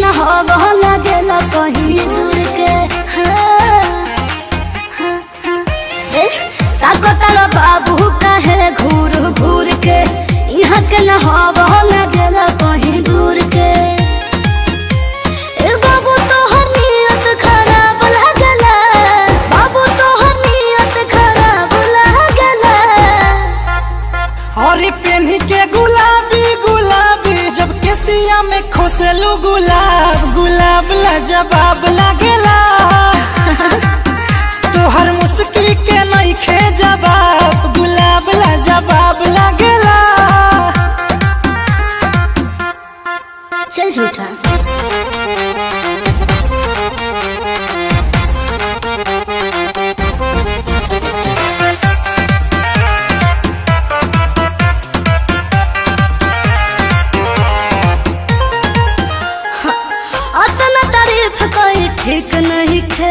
न हवा लगेला कहीं दूर के हाँ, हाँ, हाँ। ए, ताकतरा बाबू कहे घूर घूर के यहाँ के न हवा लगेला कहीं दूर के ए बाबू तोहर नियत खराब लगला बाबू तोहर नियत खराब लगला और पेन के गुलाबी गुलाबी जब केसिया में खोसलू गुलाब गुलाब ला जवाब लागेला तोहर मुस्की के नहीं खे जवाब गुलाब ला जवाब लागेला चल झूठा अतना तारीफ कोई ठीक नहीं खे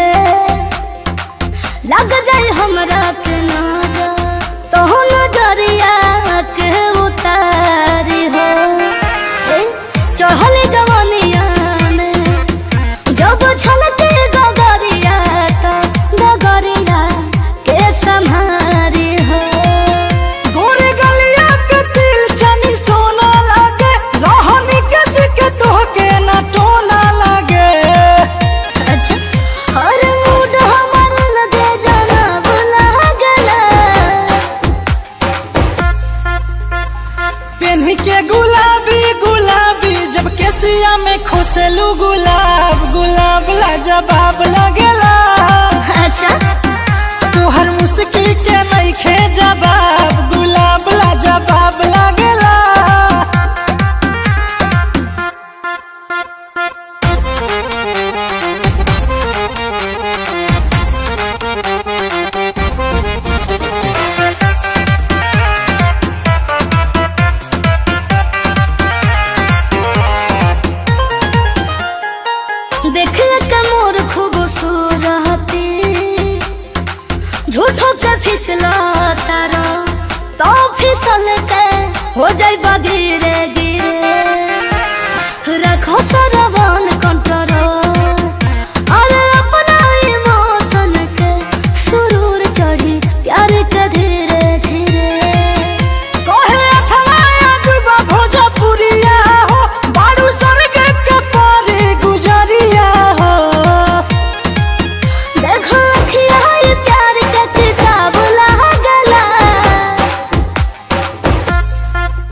लग जाए हमरा के नजर तो नजरिया के उतारी हो ए, चढ़ल जवानिया में जब छलके गगरिया तो गगरिया के संहारी हो गोरे गलिया के तिल चनी सोना लागे रोहनी के सिके तोहके ना टोना लागे अच्छा हर मूड हमार लगे जाना बुला गला पेन्ही के गुलाबी गुलाबी जब केसिया में खोसलू गुलाब गुलाब ला जवाब लगेला अच्छा तोहर मुस्की के नहीं खे जवाब गुलाब ला जवाब लगेला देख के मोर खूबसूरती झूठो के फिसला तारा तो फिसल के हो जाई बगीर